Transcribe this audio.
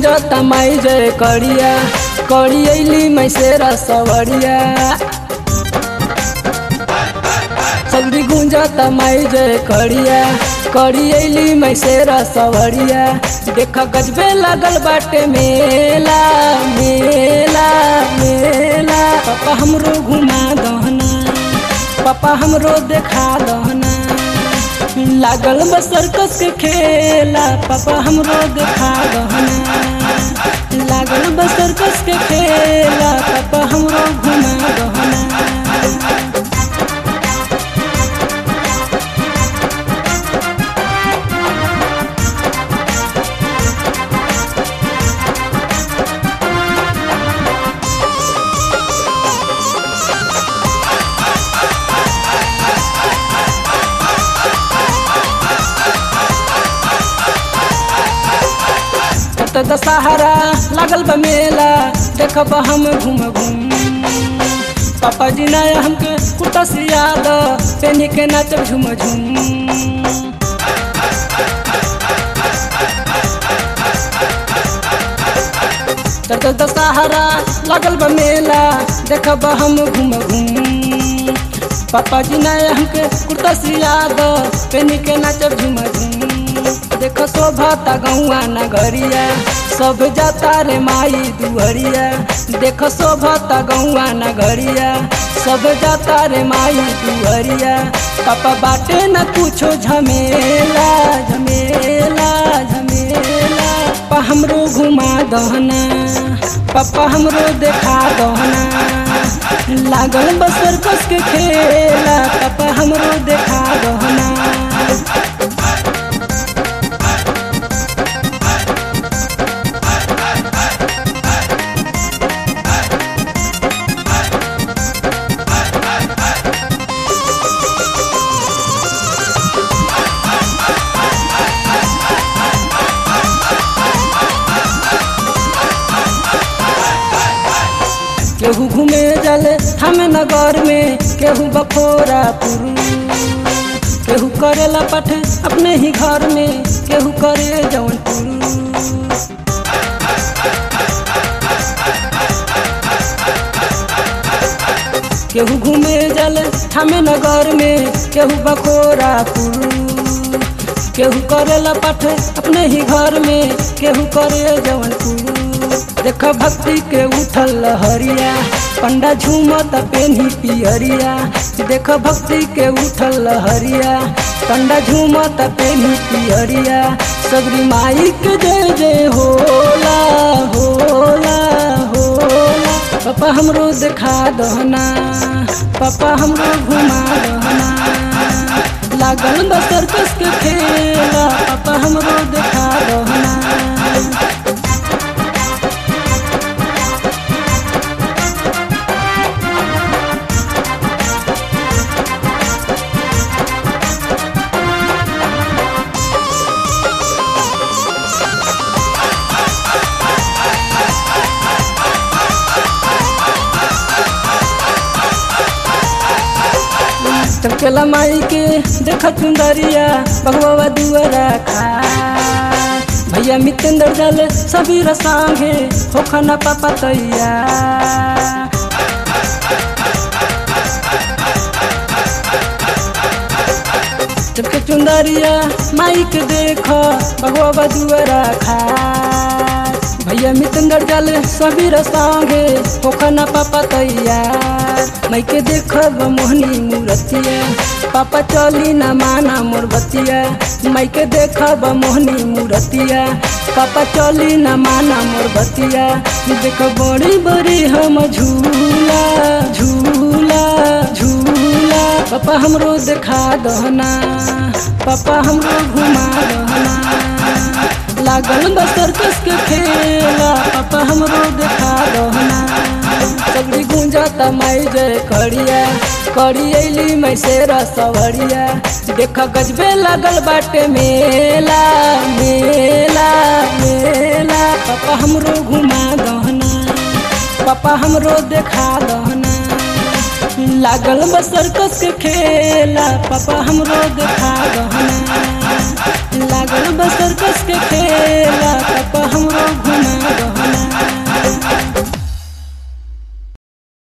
गुंजता माई जय करिया करी अली मैं शेरा सवरिया सगरी गुंजता माई जय करिया करी अली मैं शेरा सवरिया देख गजबे लगल बाटे मेला मेला मेला पापा हमरो घुमा दहना पापा हमरो देखा दहना लागल बा सर्कस के खेला पापा हमरो देखा दहना लागल बा सर्कस के खेला पापा हमरो घुमा दहना त दशहरा लागल बा मेला देखब हम घूम घूम पापा जी ने हमके कुटा से याद पेनी के नाचब झूम झूम त दशहरा लागल बा मेला देखब हम घूम घूम पापा जी ने हमके कुर्ता से याद पेनी के नाचब झूम झूम देखो शोभता गौआ नगरिया सब जाता रे माई दुहरिया देखो शोभता गौआ नगरिया सब जाता रे माई दुहरिया पापा बाटे न कुछो झमेला झमेला झमेला पापा हमरो घुमा दहना पापा हमरो देखा दहना लागल बसर कस के खेला पापा हमरो देखा दहना केहू घूमे जले हम नगर में केहू बखोरा पुरू केहू करेला पठ अपने ही घर में केहू करे जवन पुरू केहू घूमे जले हम नगर में केहू बखोरा पुरू केहू करेला पठ अपने ही घर में केहू करे जवन पुरू देख भक्ति के उठल लहरिया पंडा झूमत पेन्ही पियरिया देख भक्ति के उठल लहरिया पंडा झूमत पेन्ही पियरिया सगरी माई के जय जय होला होला होला पापा हमरो देखा दहना पापा हमरो घुमा दहना लागल बा सर्कस के खेला पापा हमरो देखा दहना चमकेला माई के देख चुंदरिया भगवा दुआरा खा भैया मितेंद्र जल सभी रसांगे हो खाना पापा तैया चमके चुंदरिया माई के देख भगवा दुआरा खा भैया मितेंद्र जल सभी रसांगे हो खाना पापा तैयार मैं के देखब मोहनी मूर्तिया पापा चली न माना मोर बतिया मैं के देखब मोहनी मूर्तिया पापा चली न माना मोर बतिया देख बड़ी बड़ी हम झूला झूला झूला पापा हमरो देखा दहना पापा हमरो घुमा दहना लागल बा सर्कस के खेला पापा हमरो देखा दहना सगरी गुंजता माई जय करिया करी अली मैं शेरा सवरिया देख गजबे लगल बाटे मेला मेला मेला पापा हमरो घुमा दहना पापा हमरो देखा दहना लागल बा सर्कस के खेला पापा हमरो देखा दहना लागल बा सर्कस के खेला पापा हमरो